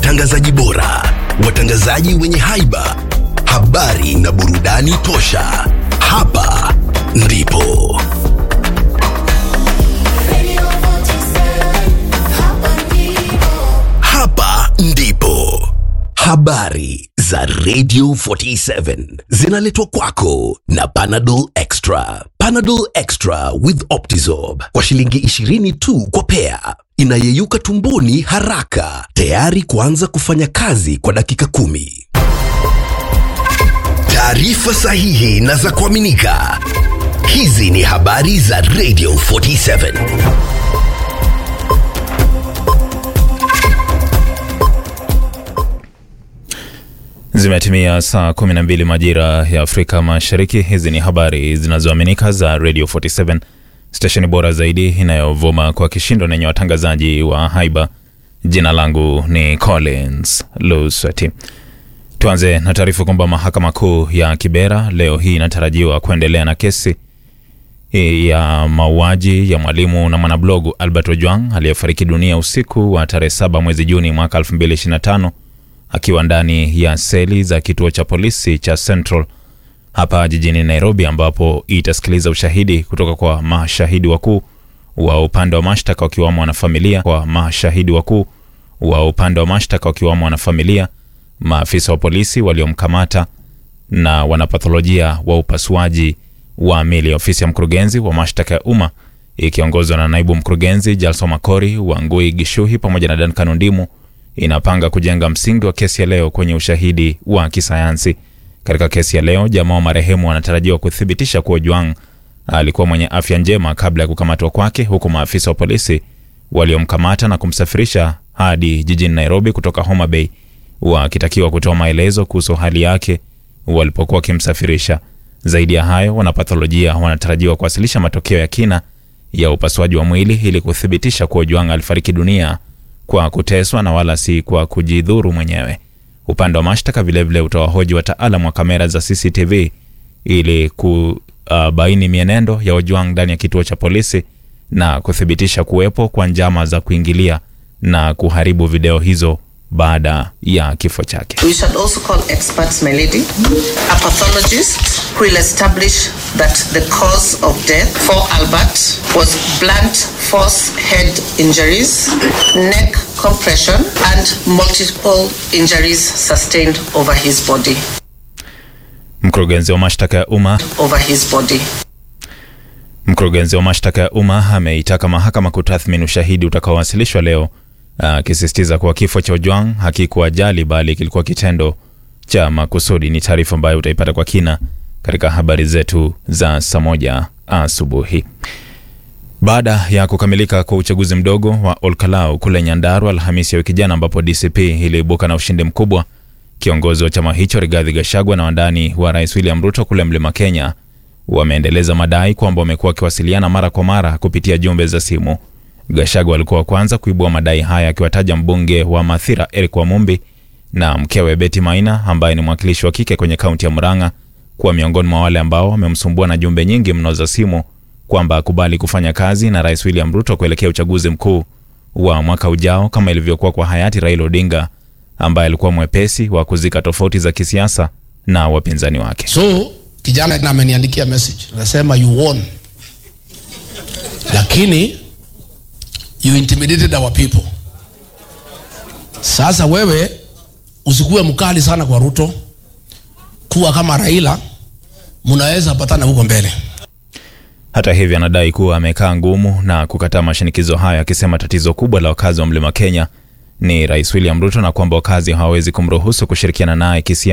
watangazaji bora, watangazaji wenye haiba, habari na burudani tosha. Hapa ndipo hapa ndipo habari za Radio 47 zinaletwa kwako na Panadol Extra. Panadol Extra with Optizorb kwa shilingi 20 tu kwa pea, inayeyuka tumboni haraka, tayari kuanza kufanya kazi kwa dakika kumi. Taarifa sahihi na za kuaminika. Hizi ni habari za Radio 47. Zimetimia saa 12 majira ya Afrika Mashariki. Hizi ni habari zinazoaminika za Radio 47, stesheni bora zaidi inayovuma kwa kishindo na yenye watangazaji wa haiba. Jina langu ni Collins Lusweti. Tuanze na taarifa kwamba mahakama kuu ya Kibera leo hii inatarajiwa kuendelea na kesi ya mauaji ya mwalimu na mwanablogu Albert Ojwang aliyefariki dunia usiku wa tarehe 7 mwezi Juni mwaka 2025 akiwa ndani ya seli za kituo cha polisi cha Central hapa jijini Nairobi, ambapo itasikiliza ushahidi kutoka kwa mashahidi wakuu wa upande wa mashtaka wakiwamo wanafamilia, kwa mashahidi wakuu wa upande wa mashtaka wakiwamo wanafamilia, maafisa wa polisi waliomkamata na wanapatholojia wa upasuaji wa mili. Ofisi ya mkurugenzi wa mashtaka ya umma ikiongozwa na naibu mkurugenzi Jalso Makori, Wangui Gishuhi pamoja na Duncan Ondimu inapanga kujenga msingi wa kesi ya leo kwenye ushahidi wa kisayansi. Katika kesi ya leo, jamaa wa marehemu wanatarajiwa kuthibitisha kuwa Ojwang alikuwa mwenye afya njema kabla ya kukamatwa kwake, huku maafisa wa polisi waliomkamata na kumsafirisha hadi jijini Nairobi kutoka Homa Bay wakitakiwa kutoa maelezo kuhusu hali yake walipokuwa wakimsafirisha. Zaidi ya hayo, wanapatholojia wanatarajiwa kuwasilisha matokeo ya kina ya upasuaji wa mwili ili kuthibitisha kuwa Ojwang alifariki dunia kwa kuteswa na wala si kwa kujidhuru mwenyewe. Upande wa mashtaka vilevile utawahoji wataalamu wa kamera za CCTV ili kubaini mienendo ya Ojwang ndani ya kituo cha polisi na kuthibitisha kuwepo kwa njama za kuingilia na kuharibu video hizo baada ya kifo chake. We should also call experts, my lady, a pathologist who will establish that the cause of death for Albert was blunt force head injuries, neck compression, and multiple injuries sustained over his body. Mkurugenzi wa mashtaka ya umma Over his body. Mkurugenzi wa mashtaka ya umma ameitaka mahakama kutathmini ushahidi utakaowasilishwa leo, akisisitiza kuwa kifo cha Ojwang hakikuwa ajali bali kilikuwa kitendo cha makusudi. Ni taarifa ambayo utaipata kwa kina katika habari zetu za saa moja asubuhi. Baada ya kukamilika kwa uchaguzi mdogo wa Olkalau kule Nyandarua Alhamisi ya wiki jana, ambapo DCP iliibuka na ushindi mkubwa, kiongozi wa chama hicho Rigathi Gachagua na wandani wa rais William Ruto kule Mlima Kenya wameendeleza madai kwamba wamekuwa wakiwasiliana mara kwa mara kupitia jumbe za simu. Gachagua alikuwa wa kwanza kuibua madai haya akiwataja mbunge wa Mathira Eric Wamumbi na mkewe Betty Maina ambaye ni mwakilishi wa kike kwenye kaunti ya Murang'a kuwa miongoni mwa wale ambao wamemsumbua na jumbe nyingi mno za simu kwamba akubali kufanya kazi na rais William Ruto kuelekea uchaguzi mkuu wa mwaka ujao kama ilivyokuwa kwa hayati Raila Odinga ambaye alikuwa mwepesi wa kuzika tofauti za kisiasa na wapinzani wake. So kijana na ameniandikia message anasema you won, lakini you intimidated our people. Sasa wewe usikuwe mkali sana kwa Ruto, kuwa kama Raila, mnaweza patana huko mbele. Hata hivyo, anadai kuwa amekaa ngumu na kukataa mashinikizo hayo, akisema tatizo kubwa la wakazi wa Mlima Kenya ni Rais William Ruto na kwamba wakazi hawawezi kumruhusu kushirikiana naye kisiasa.